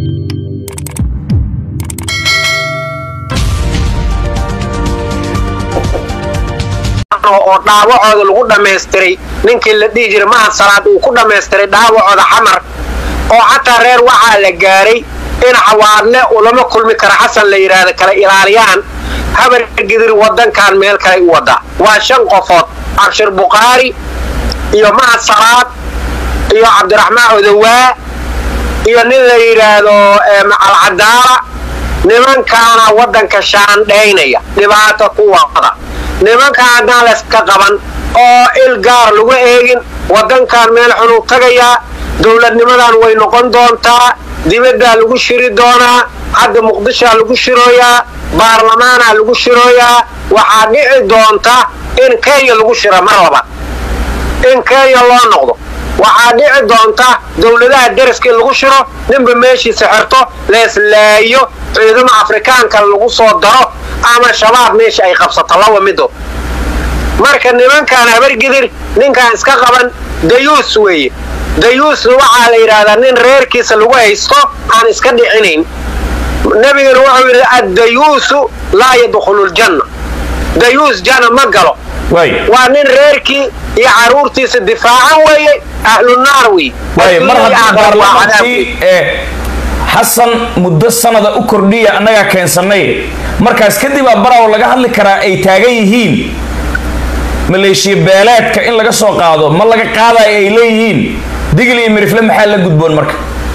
oo dhaawacooda lagu dhammaystiray ninkii la dhihi jiray mahad salaad uu ku dhammaystiray dhaawacooda xamar oo xataa reer waxaa la gaaray in xawaadle ulama kulmi kara xasan la yidhaahda kala ilaaliyaan habar gidir wadankan meel kale u wadaa waa shan qofood cabshir bukhaari iyo mahad salaad iyo cabdiraxmaan odawaa iyo nin la yidhaahdo macalcadaala nimankaana waddanka shaandhaynaya dhibaato ku wada nimanka haddaan layska qaban oo il gaar lagu eegin waddankan meel xunuu tagayaa dowladnimadan way noqon doontaa dibaddaa lagu shiri doonaa hadda muqdishaa lagu shirooyaa baarlamaanaa lagu shirooyaa waxaa dhici doonta in kenya lagu shiro mar labaad in kenya loo noqdo waxaa dhici doonta dowladaha deriska in lagu shiro ninba meeshiisa xirto leeslaayo ciidamo afrikaanka lagu soo daro ama shabaab meesha ay qabsato laba mido marka nimankaan habargidir ninkaan iska qaban dayuus weeye dayuusna waxaa la yidhaahdaa nin reerkiisa lagu haysto aan iska dhicinayn nebigana wuxuu yidhi addayuusu laa yadkhulu ljanna dayuus janna ma galo waa nin reerkii iyo caruurtiisa difaacan weeye ahlunaar wey mar haddii baarlamaankii ee xasan muddo sanada u kordhiya annagaa keensanay markaas kadib aa baraw laga hadli karaa ay taagan yihiin maleeshiya beeleedka in laga soo qaado ma laga qaadayo ay leeyihiin digil iyo mirifle maxaa la gudboon marka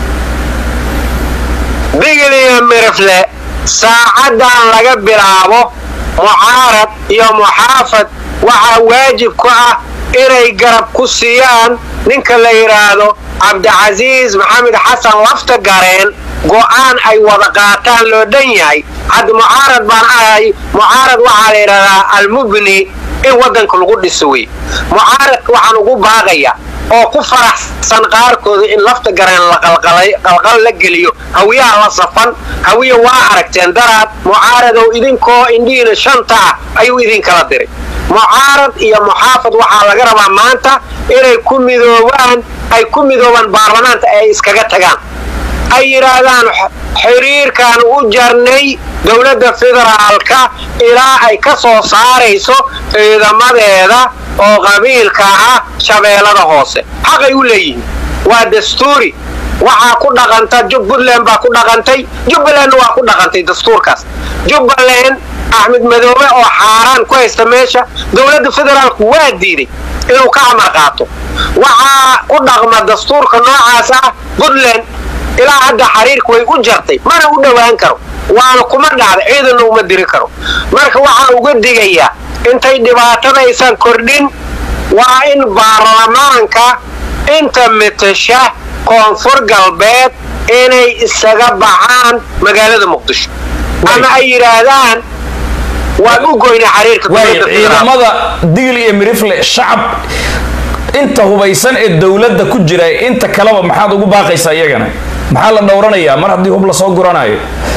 digil iyo mirifle saacadan laga bilaabo mucaarad iyo muxaafad waxaa waajib ku ah inay garab ku siiyaan ninka la yidhaahdo cabdicasiis maxamed xasan lafta gareen go'aan ay wada qaataan loo dhan yahay hadda mucaarad baan ahay mucaarad waxaa la yidhahdaa almubni in waddanka lagu dhiso wey mucaaradka waxaan ugu baaqaya oo ku faraxsan qaarkooda in lafta gareen laqalqal la geliyo hawiyaha la safan hawiya waa aragteen daraad mucaaradow idinkoo indhihiina shanta ah ayuu idinkala diray mucaarad iyo muxaafad waxaa laga rabaa maanta inay ku midoobaan ay ku midoobaan baarlamaanta ay iskaga tagaan ay yidhaahdaan xiriirkaan u jarnay dowladda federaalka ilaa ay ka soo saarayso ciidamadeeda oo qabiilka ah shabeellada hoose xaqay u leeyihiin waa dastuuri waxaa ku dhaqanta puntland baa ku dhaqantay jubbalandna waa ku dhaqantay dastuurkaas jubbaland axmed madoobe oo xaaraan ku haysta meesha dowladda federaalku waa diiday inuu ka amar qaato waxaa ku dhaqma dastuurka noocaas ah puntland ilaa hadda xariirka way u jartay mana u dhowaan karo waana kuma dhacda ciidanna uma diri karo marka waxaan uga digayaa intay dhibaatadaysan kordhin waa in baarlamaanka inta mitasha koonfur galbeed inay isaga baxaan magaalada muqdisho ama ay yidhaahdaan waan u goyna xariirka ciidamada digil iyo mirifle shacab inta hubaysan ee dowladda ku jira inta kaleba maxaad ugu baaqaysaa iyagana maxaa la dhowranayaa mar haddii hub lasoo guranayo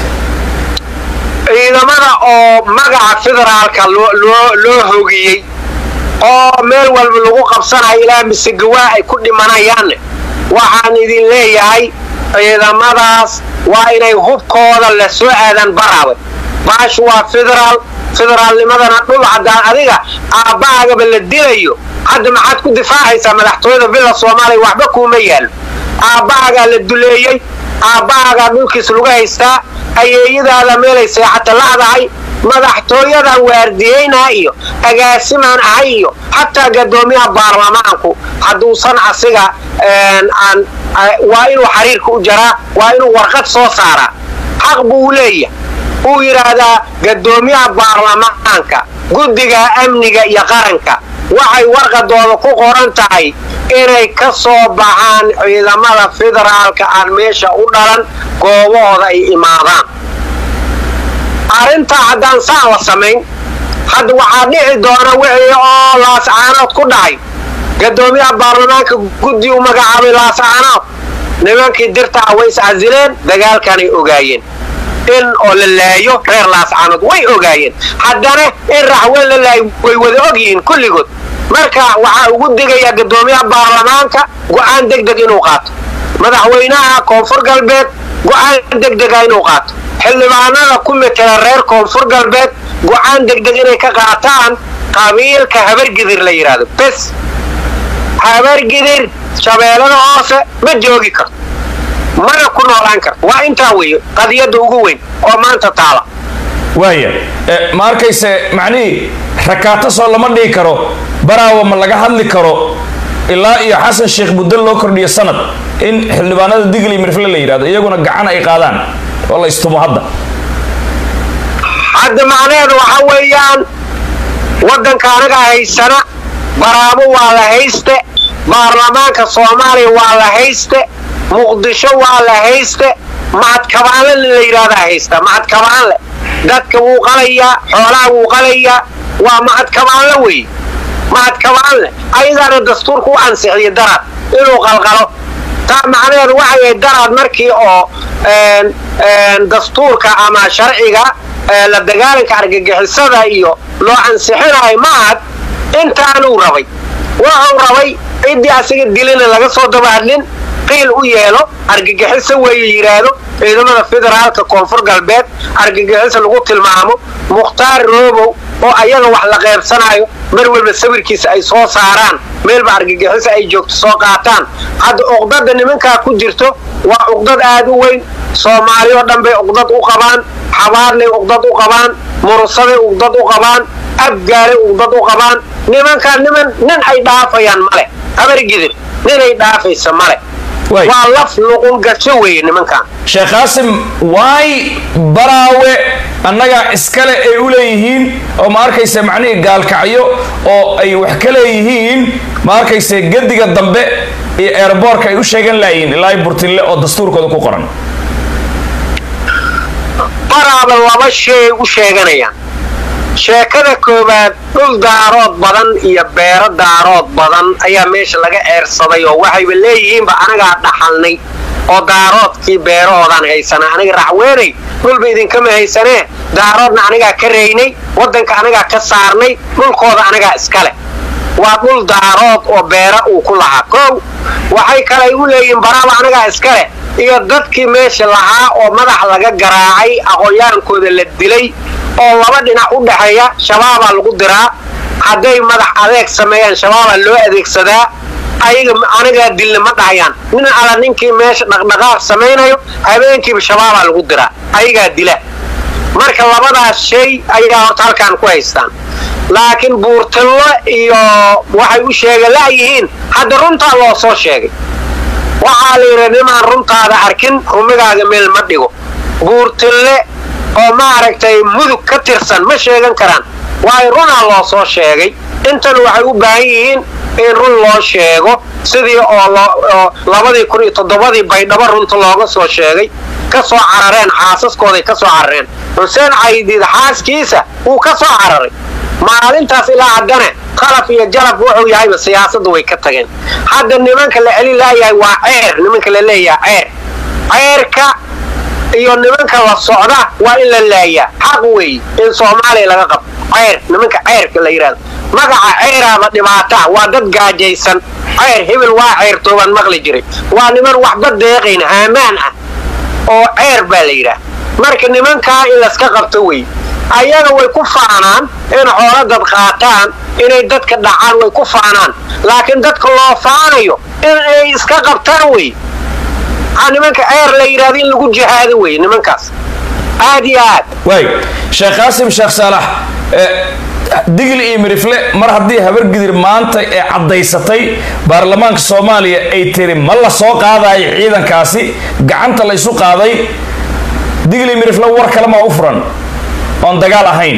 ciidamada oo magaca federaalka loo hogiyey oo meel walba lagu qabsanayo ilaa misegawaa ay ku dhimanayaanne waxaan idin leeyahay ciidamadaas waa inay hubkooda la soo aadaan baraawe baashu waa federaal federaalnimadana dhul haddaan adiga aabbahaagaba la dilayo hadda maxaad ku difaacaysaa madaxtooyada villa soomaaliya waxba kuuma yaallo aabbahaagaa la duleeyey aabbahaagaa dhulkiis lagu haystaa ayeeyadaada meelay seexata la'dahay madaxtooyadan waardiyeynaa iyo agaasimaan ahay iyo xataa gadoomiyaha baarlamaanku hadduusan asiga waa inuu xariirka u jaraa waa inuu warqad soo saaraa xaq buu leeyahay uu yidhaahdaa gadoomiyaha baarlamaanka guddiga amniga iyo qaranka waxay warqadooda ku qoran tahay inay ka soo baxaan ciidamada federaalka aan meesha u dhalan goobahooda ay imaadaan arrintaa haddaan saan la samayn hadda waxaa dhici doona wixii oo laascaanood ku dhacay gadoomiyaha baarlamaanka guddi u magacaabay laascaanood nimankii dirta ah way iscasileen dagaalkanay ogaayeen in oo la laayo reer laascaanood way ogaayeen haddana in raxweyn la laayo way wada ogyihiin kulligood marka waxaa ugu digayaa gadoomiyaha baarlamaanka go'aan deg deg inuu qaato madaxweynaha koonfur galbeed go-aan degdega inuu qaato xildhibaanada ku metela reer koonfur galbeed go-aan degdeg inay ka qaataan qabiilka habargidir la yidhaahdo bes habargidir shabeellada hoose ma joogi karto mana ku noolaan karto waa intaa weeye qadiyadda ugu weyn oo maanta taala waaya ma arkayse macnihii rakaato soo lama dhihi karo baraawa ma laga hadli karo ilaa iyo xasan sheekh muddo loo kordhiyo sanad in xildhibaanada digli mirfle la yidhahdo iyaguna gacan ay qaadaan oo la istumo hadda hadda macnaheedu waxa weeyaan waddanka anaga haysana baraabo waa la hayste baarlamaanka soomaaliya waa la hayste muqdisho waa la hayste macadkabaanle la yidhahdaa haysta macadkabaanle dadka wuu qalayaa xoolaha wuu qalayaa waa macadkabaanle weeye macadkabaanle ayadaana dastuurka u ansixiyo daraad inuu qalqalo taa macnaheedu waxay ahayd daraad markii oo dastuurka ama sharciga la dagaalanka argagixisada iyo loo ansixinayo maad intaanuu rabay wuxuu rabay ciddii asaga dilina laga soo dabahadlin qiil u yeelo argagixiso weeye yidhaahdo ciidamada federaalka koonfur galbeed argagixiso lagu tilmaamo mukhtaar roobow oo ayaga wax la qeybsanayo mar walba sawirkiisa ay soo saaraan meelba argagixiso ay joogto soo qaataan hadda uqdada nimankaa ku jirto waa uqdad aad u weyn soomaali oo dhan bay uqdad u qabaan xabaarlay uqdad u qabaan murusaday uqdad u qabaan abgaalay uqdad u qabaan nimankaa niman nin ay dhaafayaan male habargidir ninay dhaafaysa male waa laf luqun gasho weeye nimankan sheekh qaasim waay baraawe annaga iskale ay u leeyihiin oo ma arkayse macnihii gaalkacyo oo ay wax ka leeyihiin ma arkayse gediga dambe iyo eeraboorka ay u sheegan laayihiin ilaa burtille oo dastuurkooda ku qoran baraaba laba shay u sheeganayaan sheekada koowaad dhul daarood badan iyo beero daarood badan ayaa meesha laga eersaday oo waxayba leeyihiinba anagaa dhaxalnay oo daaroodkii beerahoodaan haysanaa aniga racweenay dhulba idinkama haysanee daaroodna anigaa ka reynay waddanka anagaa ka saarnay dhulkooda anagaa iskale waa dhul daarood oo beera uu ku lahaa kow waxay kalay u leeyihiin baraaba anagaa iskale iyo dadkii meesha lahaa oo madax laga garaacay aqoonyaankooda la dilay oo laba dhinac u dhexeeya shabaabaa lagu diraa hadday madax adeeg sameeyaan shabaabaa loo adeegsadaa ayaga anigaa dilna ma dhahayaan nin ala ninkii meesha dhaqdhaqaaq samaynayo habeenkiiba shabaabaa lagu diraa ayagaa dila marka labadaas shay ayaa horta halkaan ku haystaan laakiin buurtillo iyo waxay u sheega la'yihiin hadda runtaa loo soo sheegay waxaa la yidhi nimaan runtaada arkin rumigaaga meel ma dhigo buurtille oo maaragtay mudug ka tirsan ma sheegan karaan waayo runaa loo soo sheegay intan waxay u baahan yihiin in run loo sheego sidii oo labadii kun iyo toddobadii baydhabo runta looga soo sheegay ka soo carareen xaasaskooday ka soo carareen xuseen caydiid xaaskiisa wuu ka soo cararay maalintaas ilaa haddana qalaf iyo jalab wuxuu yahayba siyaasadda way ka tageen hadda nimanka la celin laayahay waa ceer nimanka la leeyaha ceer ceerka iyo nimanka la socda waa in la laayaa xaq weeye in soomaaliya laga qabto ceyr nimanka ceyrka la yidhahdo magaca ceyraaba dhibaataa waa dad gaajaysan ceyr hebel waa ceyrtoobaan maqli jiray waa niman waxba deeqayn haamaan ah oo ceyr baa la yidhaah marka nimankaa in laska qabto wey ayaga way ku faanaan in xoolo dad qaataan inay dadka dhacaan way ku faanaan laakiin dadka loo faanayo in ay iska qabtaan wey nimanka ceer la yidhahdo in lagu jihaado wey nimankaas aad iyo aad waay sheekh qaasim sheekh saalax digil iyo mirifle mar haddii habargidir maanta ee caddaysatay baarlamaanka soomaaliya ay tiri ma la soo qaadayo ciidankaasi gacanta la ysu qaaday digil iyo mirifle war kalema u furan oon dagaal ahayn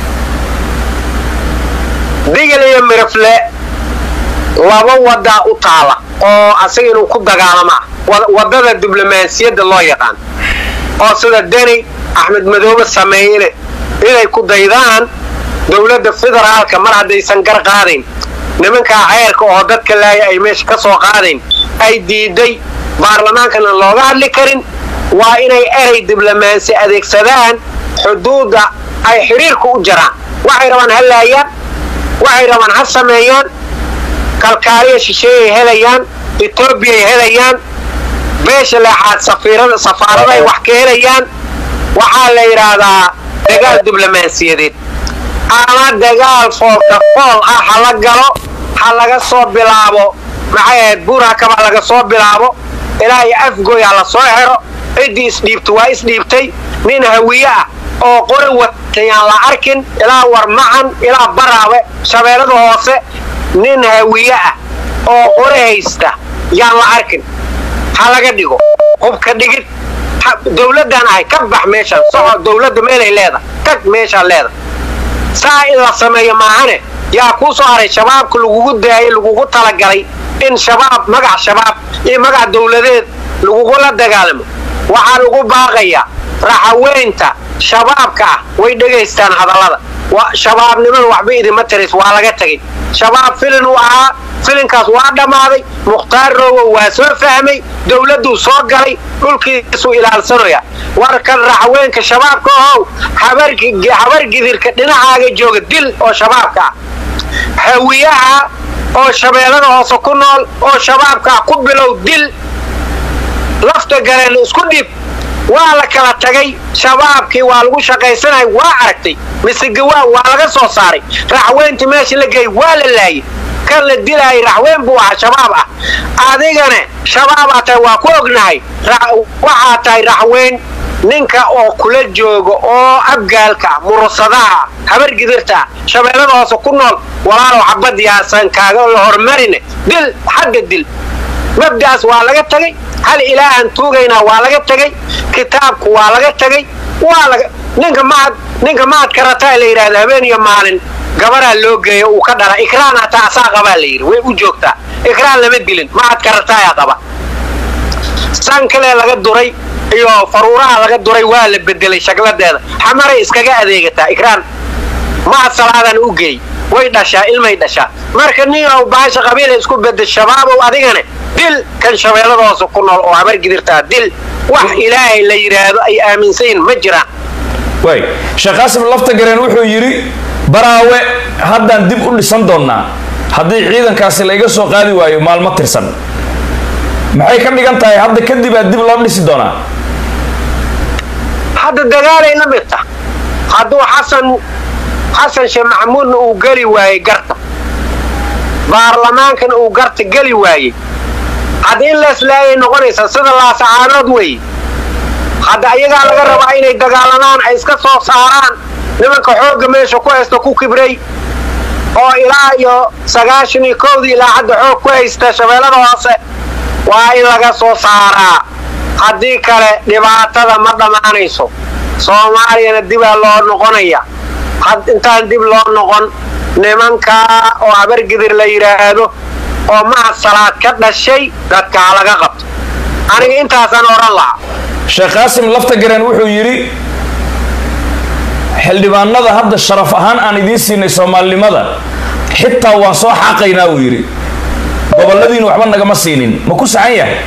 digil iyo mirifle laba wadaa u taala oo asaga inuu ku dagaalamaa wadada diblomaasiyadda loo yaqaan oo sida deni axmed madoobe sameeyene inay ku daydaan dowladda federaalka mar haddaysan gar qaadayn nimankaa ceyrka oo dadka laaya ay meesha ka soo qaadayn ay diiday baarlamaankana looga hadli karin waa inay erey diblomaasi adeegsadaan xuduudda ay xidhiirka u jaraan waxay rabaan ha laayaan waxay rabaan ha sameeyaan kalkaaliya shisheeyay helayaan etoobiyay helayaan beesha leexaad safiirada safaaraday wax ka helayaan waxaa la yidhaahdaa dagaal diblomaasiyadeed ama dagaal foolka fool ah ha la galo ha laga soo bilaabo maxay ahayd buurhakaba laga soo bilaabo ilaa iyo afgoy ha la soo xero ciddii isdhiibta waa isdhiibtay nin hawiye ah oo qori watayaan la arkin ilaa warmacan ilaa baraabe shabeellada hoose nin hawiye ah oo qori haysta yaan la arkin ha laga dhigo hubka dhigid dawladdan ahay ka bax meeshaan soco dawladda meelay leedahay tag meeshaan leedahay saa in la sameeyo maahane yaa kuu soo haray shabaabka lagugu daayay lagugu talagalay in shabaab magac shabaab iyo magac dawladeed lagugula dagaalamo waxaa lagu baaqayaa raxaweynta shabaabka ah way dhegaystaan hadallada shabaabnimada waxba idima taris waa laga tegay shabaab filin uu ahaa filinkaas waa dhammaaday mukhtaar rowow waa soo fahmay dawladduu soo galay dhulkiisuu ilaalsanaya warkan raxweenka shabaabka ohow habar gidirka dhinacaaga jooga dil oo shabaabka ah hawiyaha oo shabeellada hoose ku nool oo shabaabka ah ku bilow dil lafta galeen isku dhib waa la kala tagay shabaabkii waa lagu shaqaysanaya waa aragtay misegawaa waa laga soo saaray raxweyntii meesha la geeyay waa la laayay kan la dilaayay raxweyn buu ahaa shabaab ah adigane shabaabaa tahay waa ku ognahay waxaa tahay raxweyn ninka oo kula jooga oo abgaalka ah murusadaha habar gidirta ah shabeellada hoose ku nool walaalow xabad yaasan kaaga la hormarine dil xagga dil mabdaas waa laga tagay hal ilaahan tuugaynaa waa laga tegay kitaabku waa laga tegay waa laga ninka maad ninka maad karataa la yidhahda habeen iyo maalin gabaraa loo geeyo uu ka dhala ikraan hataa asaa qabaa la yidhi way u joogtaa ikraan lama dilin maad karataayaa qaba san kale laga duray iyo faruuraha laga duray waa la bedelay shagladeeda xamaray iskaga adeegataa ikraan maad salaadan u geey way dhashaa ilmay dhashaa marka nin ow baasha qabiila isku bedel shabaabow adigane dil kan shabeellada hoose ku nool oo habar gidirtaa dil wax ilaahay la yidhaahdo ay aaminsayin ma jiraan way sheekh qaasim laftagareen wuxuu yidhi baraawe haddaan dib u dhisan doonnaa haddii ciidankaasi la iga soo qaadi waayo maalmo tirsan maxay ka dhigan tahay hadda kadib aad dib loo dhisi doonaa hadda dagaalay la mid tah hadduu xasan xasan sheekh maxamuudna uu geli waayey garta baarlamaankana uu garta geli waayey hadda in leeslaayay noqonaysaa sida laasacaanood weeye hadda ayagaa laga rabaa inay dagaalamaan ay iska soo saaraan nimanka xoogga meesha ku haysta ku kibray oo ilaa iyo sagaashan iyo kowdii ilaa hadda xoog ku haysta shabeellada hoose waa in laga soo saaraa haddii kale dhibaatada ma dhammaanayso soomaaliyana dibaa loo noqonaya intaan dib loo noqon nimankaa oo habargidir la yidhaahdo oo mahad salaad ka dhashay dadka ha laga qabto aniga intaasaan odhan lahaa sheekh qaasim laftagareen wuxuu yidhi xildhibaanada hadda sharaf ahaan aan idiin siinay soomaalinimada xitaa waan soo xaaqaynaa uu yidhi gobolladiinu waxba nagama siinin ma ku saxan yahay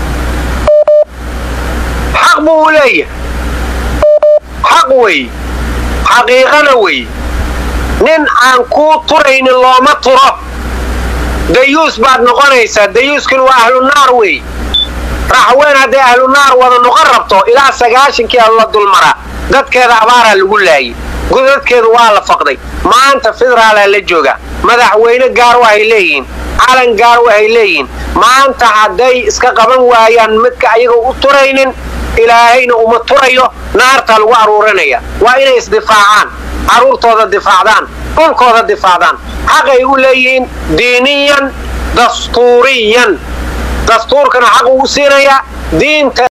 xaq buu u leeyahay xaq weeye xaqiiqana weeye nin aan kuu turaynin looma turo dayuus baad noqonaysaa dayuuskina waa ahlu naar weeye raxweyn hadday ahlu naar wada noqon rabto ilaa sagaashankii a la dulmaraa dadkeeda abaaraa lagu laayay godadkeedu waa la faqday maanta federaalaa la jooga madaxweyne gaar wahay leeyihiin calan gaar wahay leeyihiin maanta hadday iska qaban waayaan midka ayaga u turaynin ilaahayna uma turayo naartaa lagu aruurinaya waa inay isdifaacaan carruurtooda difaacdaan dhulkooda difaacdaan xaqay u leeyihiin diiniyan dastuuriyan dastuurkana xaq uu siinayaa diinta